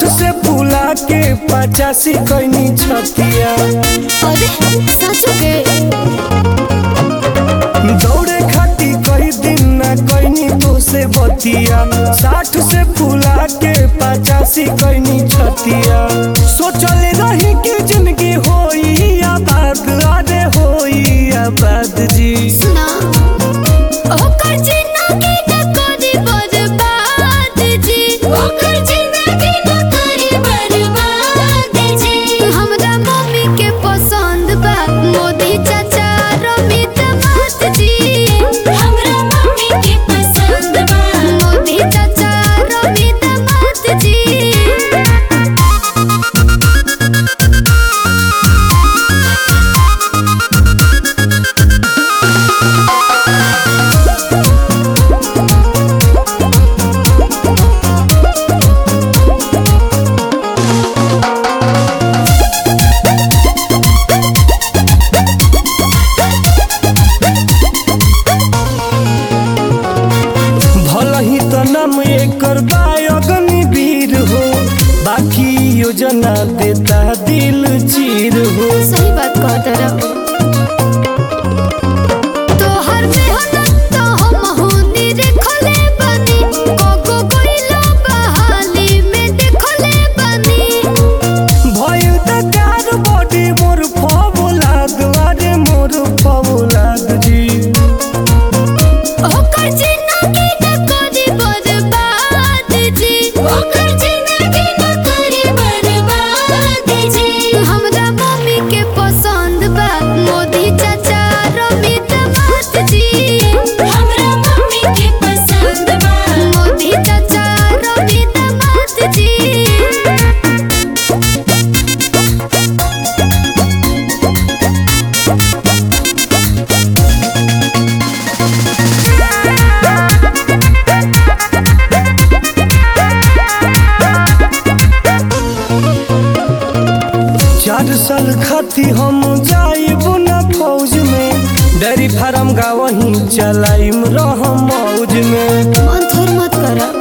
साठ से फूला के पचासी कैनी छतिया अरे सच के दौड़े खाती कई दिन ना कैनी तो से बतिया साठ से फूला के पचासी कैनी छतिया सोचल रही कि जिंदगी होई आबाद अरे होई आबाद जी सुना ओकर जिंदगी न करी बर्बाद जी ओकर जिंदगी न करी बर्बाद जी हमरा मम्मी के पसंद बा मोदी चाचा रमित मात जी हमरा मम्मी के पसंद बा मोदी चाचा रमित मात जी भल ही तो नाम एकर बायगनी वीर हो बाकी योजना देता दिल चीर हो सही बात कहत रहो तोहर मेहनत तो हम होनी देखले बानी कोको कोइलो बहाली में देखले बानी भइल त कार बॉडी मोर फबुलाद अरे मोर फबुलाद जी ओकर जिंदगी न करी बर्बाद जी ओकर जिंदगी न करी बर्बाद जी हमरा मम्मी के पसंद बा मोदी चाचा रमित मात जी हमरा मम्मी के पसंद बा मोदी चाचा रमित मात जी चार साल खाती हम जाइब न फौज में डेयरी फार्म गावही चलाइम रह मौज में मन थोर मत करा